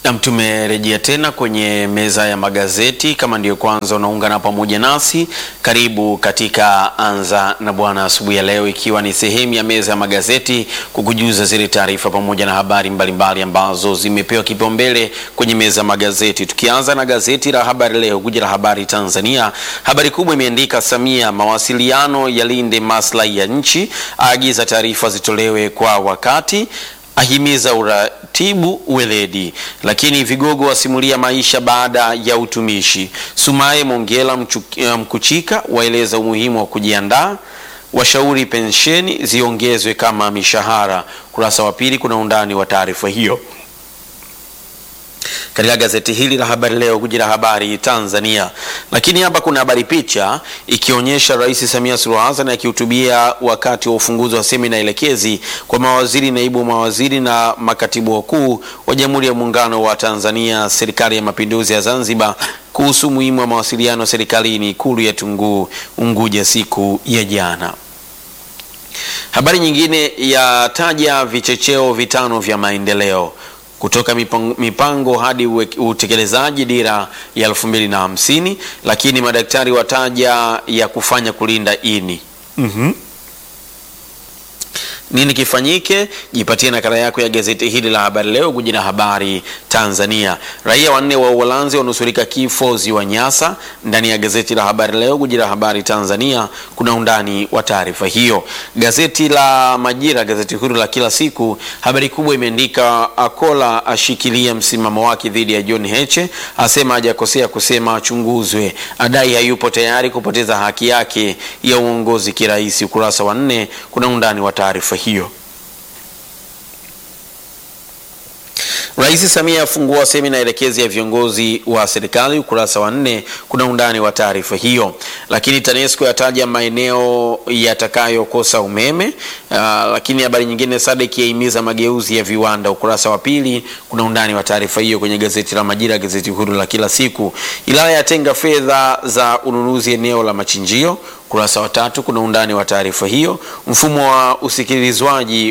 Nam, tumerejea tena kwenye meza ya magazeti. Kama ndiyo kwanza unaungana pamoja nasi, karibu katika Anza na Bwana asubuhi ya leo, ikiwa ni sehemu ya meza ya magazeti kukujuza zile taarifa pamoja na habari mbalimbali ambazo zimepewa kipaumbele kwenye meza ya magazeti. Tukianza na gazeti la Habari Leo, guji la habari Tanzania, habari kubwa imeandika Samia, mawasiliano yalinde maslahi ya nchi, aagiza taarifa zitolewe kwa wakati ahimiza uratibu weledi, lakini vigogo wasimulia maisha baada ya utumishi. Sumaye Mongela Mkuchika waeleza umuhimu wa kujiandaa, washauri pensheni ziongezwe kama mishahara. Kurasa wa pili kuna undani wa taarifa hiyo katika gazeti hili la habari leo guji la habari Tanzania. Lakini hapa kuna habari picha ikionyesha Rais Samia Suluhu Hassan akihutubia wakati wa ufunguzi wa semina elekezi kwa mawaziri, naibu mawaziri na makatibu wakuu wa Jamhuri ya Muungano wa Tanzania, Serikali ya Mapinduzi ya Zanzibar kuhusu umuhimu wa mawasiliano serikalini, Ikulu ya Tunguu Unguja siku ya jana. Habari nyingine yataja vichecheo vitano vya maendeleo kutoka mipango, mipango hadi utekelezaji dira ya elfu mbili na hamsini, lakini madaktari wataja ya kufanya kulinda ini. mm -hmm. Nini kifanyike? Jipatie nakala yako ya gazeti hili la habari leo, guji la habari Tanzania. Raia wanne wa Uholanzi wanusurika kifo ziwa Nyasa. Ndani ya gazeti la habari leo, guji la habari Tanzania, kuna undani wa taarifa hiyo. Gazeti la Majira, gazeti huru la kila siku, habari kubwa imeandika Akola ashikilia msimamo wake dhidi ya John Heche, asema hajakosea kusema achunguzwe, adai hayupo tayari kupoteza haki yake ya uongozi kirahisi. Ukurasa wa nne kuna undani wa taarifa hiyo. Rais Samia afungua semina elekezi ya viongozi wa serikali. Ukurasa wa nne kuna undani wa taarifa hiyo. Lakini TANESCO yataja maeneo yatakayokosa umeme. Uh, lakini habari nyingine, SADC yahimiza mageuzi ya viwanda. Ukurasa wa pili kuna undani wa taarifa hiyo kwenye gazeti la Majira, gazeti huru la kila siku. Ilaya yatenga fedha za ununuzi eneo la machinjio. Ukurasa wa tatu kuna undani wa taarifa hiyo. Mfumo wa usikilizwaji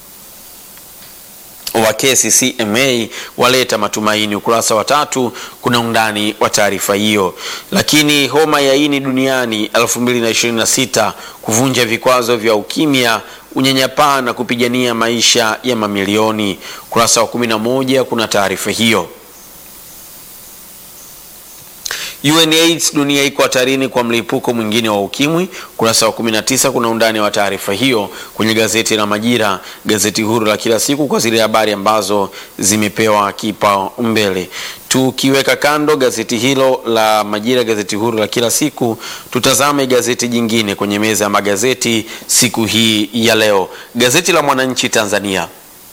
wa kesi CMA waleta matumaini. Ukurasa wa tatu kuna undani wa taarifa hiyo. Lakini homa ya ini duniani 2026 kuvunja vikwazo vya ukimya, unyanyapaa na kupigania maisha ya mamilioni. Ukurasa wa 11 kuna taarifa hiyo. UNAIDS dunia iko hatarini kwa mlipuko mwingine wa ukimwi. Ukurasa wa 19 kuna undani wa taarifa hiyo kwenye gazeti la Majira, gazeti huru la kila siku, kwa zile habari ambazo zimepewa kipaumbele. Tukiweka kando gazeti hilo la Majira, gazeti huru la kila siku, tutazame gazeti jingine kwenye meza ya magazeti siku hii ya leo. Gazeti la Mwananchi Tanzania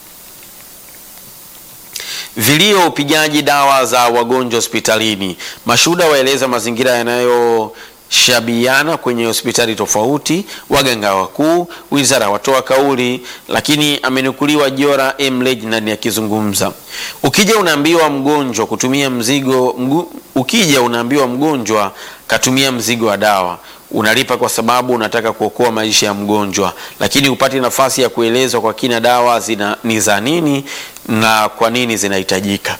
Vilio upigaji dawa za wagonjwa hospitalini. Mashuhuda waeleza mazingira yanayoshabiana kwenye hospitali tofauti. Waganga wakuu, wizara watoa kauli, lakini amenukuliwa Jora M Legnan akizungumza. Ukija unaambiwa mgonjwa kutumia mzigo mgu, ukija unaambiwa mgonjwa katumia mzigo wa dawa unalipa kwa sababu unataka kuokoa maisha ya mgonjwa, lakini hupati nafasi ya kuelezwa kwa kina dawa zina ni za nini na kwa nini zinahitajika.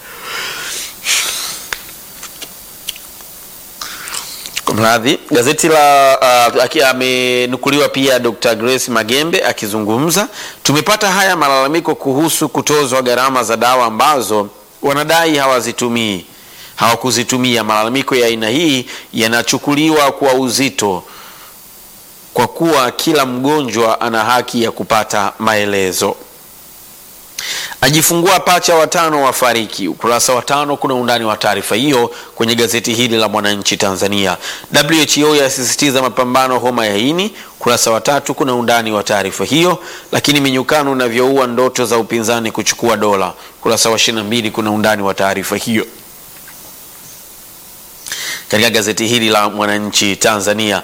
Mradhi, gazeti la uh, amenukuliwa pia Dr. Grace Magembe akizungumza. Tumepata haya malalamiko kuhusu kutozwa gharama za dawa ambazo wanadai hawazitumii hawakuzitumia. Malalamiko ya aina hii yanachukuliwa kwa uzito kwa kuwa kila mgonjwa ana haki ya kupata maelezo. Ajifungua pacha watano wafariki. Ukurasa wa tano kuna undani wa taarifa hiyo kwenye gazeti hili la Mwananchi Tanzania. WHO yasisitiza mapambano homa ya ini. Ukurasa wa tatu kuna undani wa taarifa hiyo. Lakini minyukano unavyoua ndoto za upinzani kuchukua dola. Ukurasa wa 22 kuna undani wa taarifa hiyo katika gazeti hili la Mwananchi Tanzania.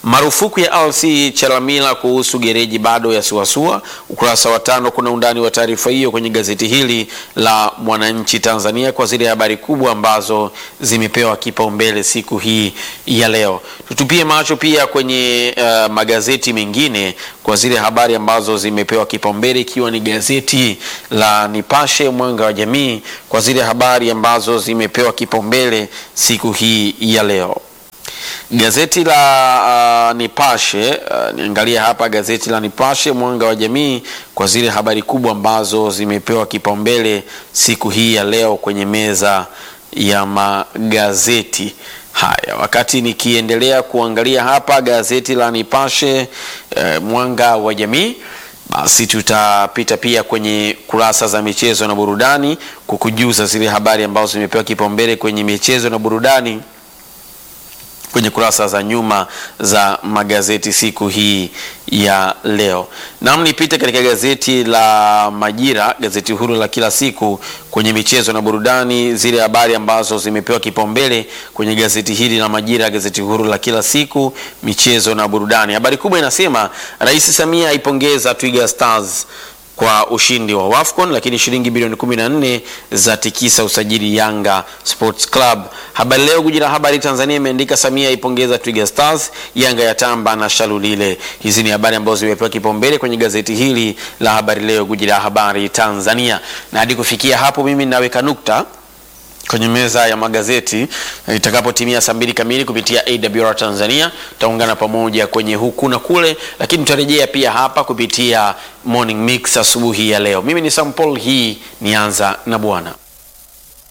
Marufuku ya RC Chalamila kuhusu gereji bado yasuasua. Ukurasa wa tano kuna undani wa taarifa hiyo kwenye gazeti hili la Mwananchi Tanzania kwa zile habari kubwa ambazo zimepewa kipaumbele siku hii ya leo. Tutupie macho pia kwenye uh, magazeti mengine kwa zile habari ambazo zimepewa kipaumbele ikiwa ni gazeti la Nipashe Mwanga wa Jamii kwa zile habari ambazo zimepewa kipaumbele siku hii ya leo. Gazeti la uh, Nipashe uh, niangalia hapa gazeti la Nipashe Mwanga wa Jamii kwa zile habari kubwa ambazo zimepewa kipaumbele siku hii ya leo kwenye meza ya magazeti haya. Wakati nikiendelea kuangalia hapa gazeti la Nipashe uh, Mwanga wa Jamii basi tutapita pia kwenye kurasa za michezo na burudani kukujuza zile habari ambazo zimepewa kipaumbele kwenye michezo na burudani kwenye kurasa za nyuma za magazeti siku hii ya leo. Naam, nipite katika gazeti la Majira, gazeti huru la kila siku kwenye michezo na burudani, zile habari ambazo zimepewa kipaumbele kwenye gazeti hili la Majira, gazeti huru la kila siku, michezo na burudani. Habari kubwa inasema Rais Samia aipongeza Twiga Stars kwa ushindi wa Wafcon, lakini shilingi bilioni 14 za tikisa usajili Yanga Sports Club. Habari Leo, guji la habari Tanzania, imeandika Samia aipongeza Twiga Stars, Yanga ya tamba na Shalulile. Hizi ni habari ambazo zimepewa kipaumbele kwenye gazeti hili la Habari Leo, guji la habari Tanzania, na hadi kufikia hapo mimi naweka nukta kwenye meza ya magazeti itakapotimia saa mbili kamili kupitia AWR Tanzania, tutaungana pamoja kwenye huku na kule, lakini tutarejea pia hapa kupitia Morning Mix asubuhi ya leo. Mimi ni Sam Paul, hii ni Anza na Bwana.